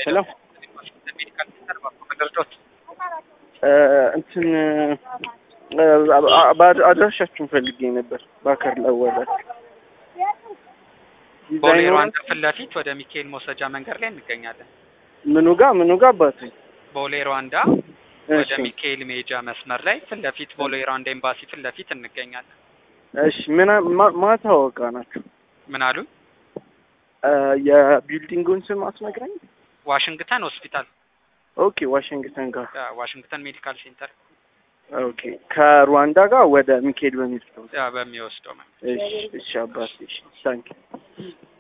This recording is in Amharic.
ሄሎ ሜዲካል ሴንተር ባኮ መደርዶት እንትን አድራሻችሁን ፈልጌ ነበር። ባከር ለወላችሁ ቦሌ ሩዋንዳ ፊት ለፊት ወደ ሚካኤል መውሰጃ መንገድ ላይ እንገኛለን። ምኑ ጋ ምኑ ጋ አባቴ? ቦሌ ሩዋንዳ ወደ ሚካኤል ሜጃ መስመር ላይ ፊት ለፊት ቦሌ ሩዋንዳ ኤምባሲ ፊት ለፊት እንገኛለን። እሺ ምን ማታወቃ ናችሁ? ምን አሉ? የቢልዲንጉን ስም አትነግረኝ? ዋሽንግተን ሆስፒታል። ኦኬ ዋሽንግተን ጋር ያ ዋሽንግተን ሜዲካል ሴንተር ኦኬ ከሩዋንዳ ጋር ወደ ሚካኤል በሚወስደው ያ በሚወስደው መንገድ እሺ እሺ አባቴ እሺ ታንኪ